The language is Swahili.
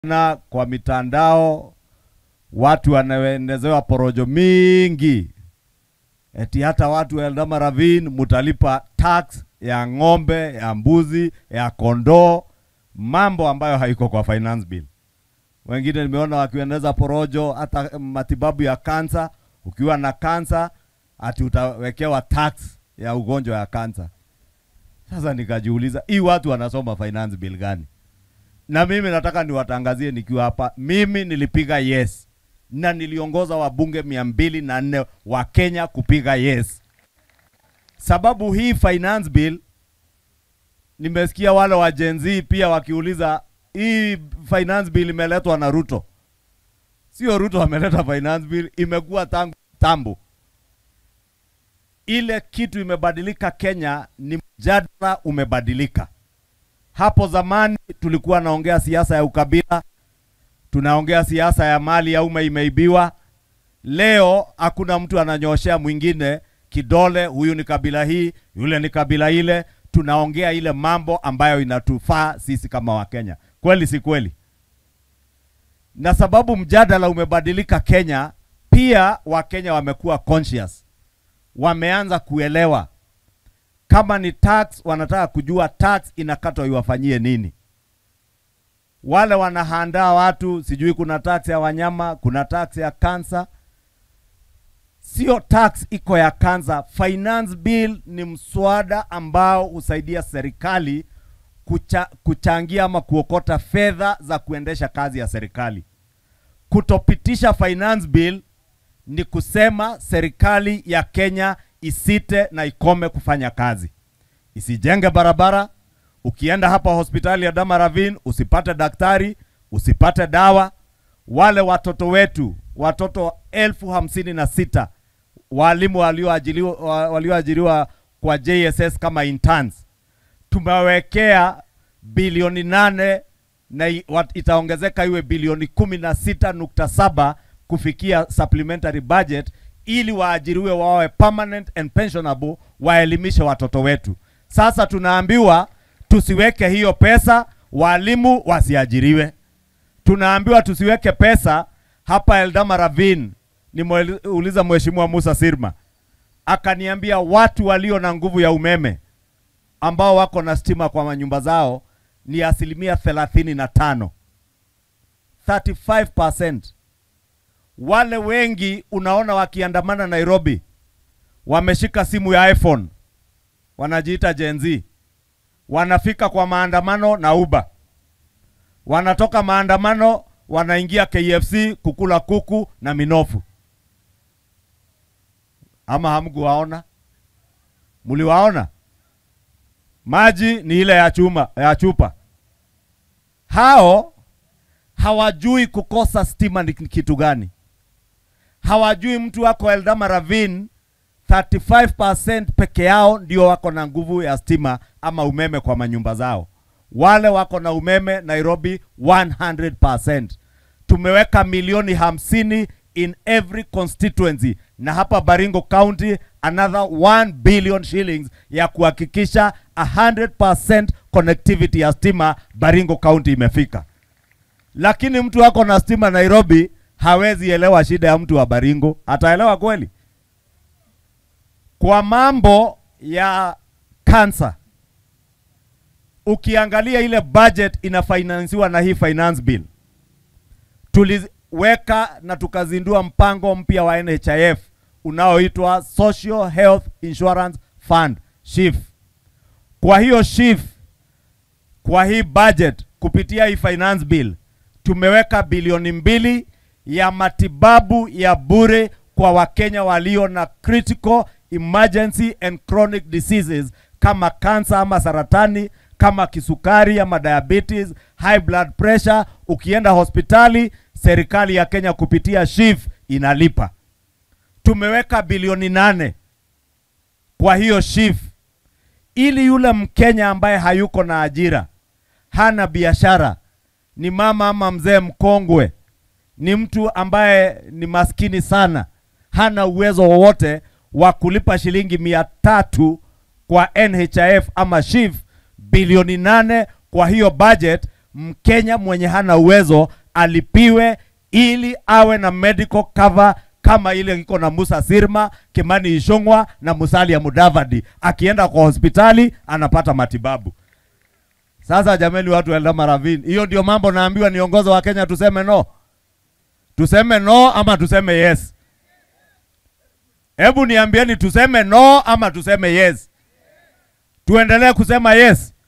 na kwa mitandao watu wanaendezewa porojo mingi, eti hata watu wa Eldama Ravine mutalipa tax ya ng'ombe, ya mbuzi, ya kondoo, mambo ambayo haiko kwa finance bill. Wengine nimeona wakiendeleza porojo hata matibabu ya kansa. Ukiwa na kansa ati utawekewa tax ya ugonjwa ya kansa. Sasa nikajiuliza hii watu wanasoma finance bill gani? Na mimi nataka niwatangazie nikiwa hapa, mimi nilipiga yes na niliongoza wabunge mia mbili na nne wa Kenya kupiga yes. Sababu hii finance bill, nimesikia wale wa Gen Z pia wakiuliza hii finance bill imeletwa na Ruto. Sio Ruto ameleta finance bill, imekuwa tangu tambo. Ile kitu imebadilika Kenya ni mjadala umebadilika. Hapo zamani tulikuwa naongea siasa ya ukabila, tunaongea siasa ya mali ya umma imeibiwa. Leo hakuna mtu ananyoshea mwingine kidole, huyu ni kabila hii, yule ni kabila ile. Tunaongea ile mambo ambayo inatufaa sisi kama Wakenya. Kweli si kweli? Na sababu mjadala umebadilika Kenya, pia Wakenya wamekuwa conscious, wameanza kuelewa kama ni tax, wanataka kujua tax inakatwa iwafanyie nini. Wale wanahandaa watu, sijui kuna tax ya wanyama, kuna tax ya kansa. Sio tax iko ya kansa. Finance bill ni mswada ambao husaidia serikali kucha, kuchangia ama kuokota fedha za kuendesha kazi ya serikali. Kutopitisha finance bill ni kusema serikali ya Kenya isite na ikome kufanya kazi, isijenge barabara. Ukienda hapa hospitali ya Dama Ravine usipate daktari, usipate dawa. Wale watoto wetu, watoto elfu hamsini na sita walimu walioajiriwa walioajiriwa kwa JSS kama interns, tumewekea bilioni nane na itaongezeka iwe bilioni kumi na sita nukta saba kufikia supplementary budget ili waajiriwe wawe permanent and pensionable, waelimishe watoto wetu. Sasa tunaambiwa tusiweke hiyo pesa, walimu wasiajiriwe. Tunaambiwa tusiweke pesa hapa Eldama Ravine. Nimeuliza Mheshimiwa Musa Sirma akaniambia watu walio na nguvu ya umeme ambao wako na stima kwa manyumba zao ni asilimia thelathini na tano 35%. Wale wengi unaona wakiandamana Nairobi wameshika simu ya iPhone, wanajiita Gen Z, wanafika kwa maandamano na Uber, wanatoka maandamano wanaingia KFC kukula kuku na minofu. Ama hamkuwaona? Mliwaona? Maji ni ile ya chuma ya chupa. Hao hawajui kukosa stima ni kitu gani. Hawajui mtu wako Eldama Ravine 35% peke yao ndio wako na nguvu ya stima ama umeme kwa manyumba zao. Wale wako na umeme Nairobi 100%. Tumeweka milioni hamsini in every constituency, na hapa Baringo County another 1 billion shillings ya kuhakikisha 100% connectivity ya stima Baringo County imefika. Lakini mtu wako na stima Nairobi hawezi elewa shida ya mtu wa Baringo, ataelewa kweli? Kwa mambo ya kansa, ukiangalia ile budget inafinansiwa na hii finance bill, tuliweka na tukazindua mpango mpya wa NHIF unaoitwa Social Health Insurance Fund SHIF. Kwa hiyo SHIF, kwa hii budget kupitia hii finance bill tumeweka bilioni mbili ya matibabu ya bure kwa Wakenya walio na critical emergency and chronic diseases kama kansa ama saratani, kama kisukari ama diabetes, high blood pressure. Ukienda hospitali, serikali ya Kenya kupitia SHIF inalipa. Tumeweka bilioni nane kwa hiyo SHIF ili yule Mkenya ambaye hayuko na ajira, hana biashara, ni mama ama mzee mkongwe, ni mtu ambaye ni maskini sana, hana uwezo wowote wa kulipa shilingi mia tatu kwa NHIF ama SHIF, bilioni nane kwa hiyo budget Mkenya mwenye hana uwezo alipiwe ili awe na medical cover kama ile iko na Musa Sirma, Kimani Ichung'wa na Musalia Mudavadi. Akienda kwa hospitali anapata matibabu. Sasa jameni, watu wa Eldama Ravine, hiyo ndio mambo naambiwa niongozi wa Kenya, tuseme no, tuseme no ama tuseme yes? Hebu niambieni, tuseme no ama tuseme yes? Tuendelee kusema yes?